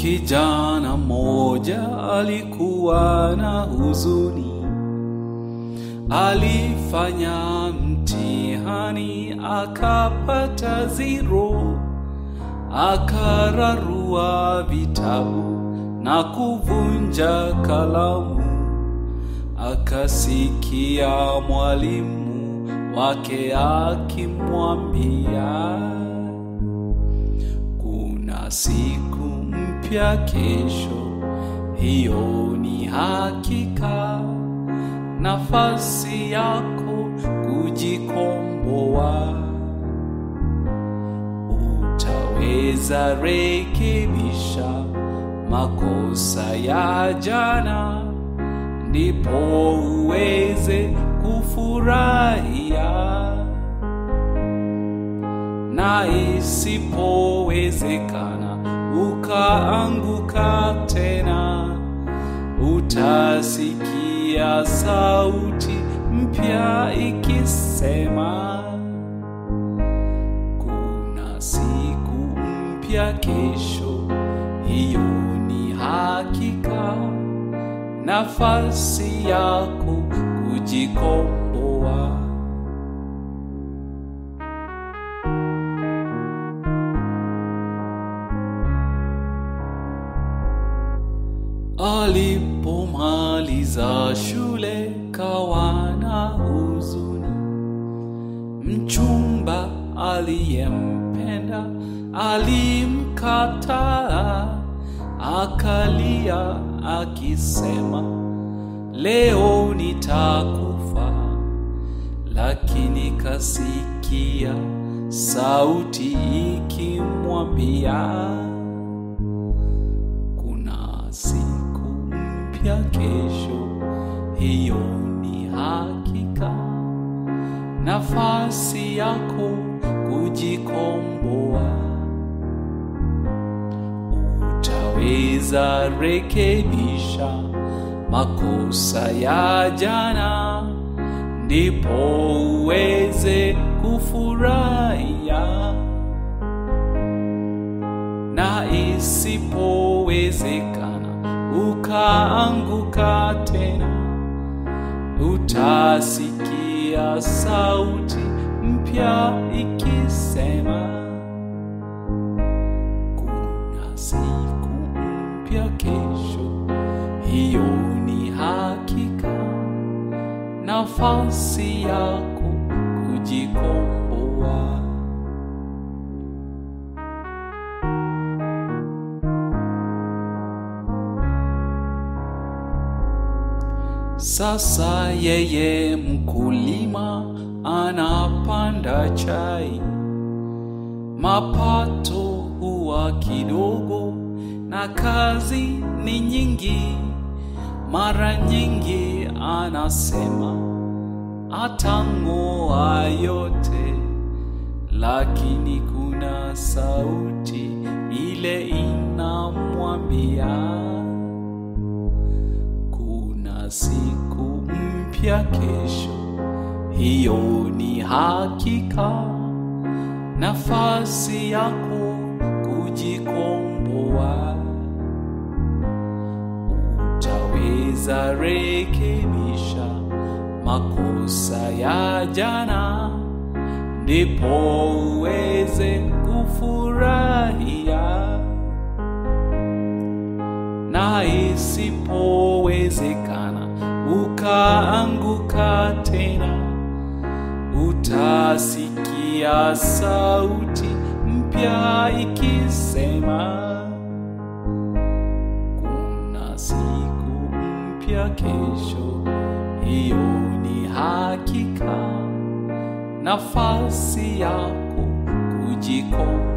Kijana mmoja alikuwa na huzuni, alifanya mtihani akapata zero, akararua vitabu na kuvunja kalamu. Akasikia mwalimu wake akimwambia, kuna siku mpya kesho, hiyo ni hakika. Nafasi yako kujikomboa, utaweza rekebisha makosa ya jana, ndipo uweze kufurahia na isipowezekana ukaanguka tena, utasikia sauti mpya ikisema, kuna siku mpya kesho, hiyo ni hakika. Nafasi yako kujikomboa. Alipomaliza shule kawa na huzuni, mchumba aliyempenda alimkataa, akalia akisema, leo nitakufa. Lakini kasikia sauti ikimwambia kuna siku mpya kesho, hiyo ni hakika. Nafasi yako kujikomboa, utaweza rekebisha makosa ya jana, ndipo uweze kufurahia na isipowezekana ukaanguka tena, utasikia sauti mpya ikisema, kuna siku mpya kesho, hiyo ni hakika. Nafasi yako kujikomboa. Sasa yeye mkulima anapanda chai, mapato huwa kidogo na kazi ni nyingi. Mara nyingi anasema atang'oa yote, lakini kuna sauti ile inamwambia kuna siku mpya kesho, hiyo ni hakika. Nafasi yako kujikomboa, utaweza rekebisha makosa ya jana, ndipo uweze kufurahia na isipowezekana ukaanguka tena, utasikia sauti mpya ikisema, kuna siku mpya kesho, hiyo ni hakika. Nafasi yako kujikomboa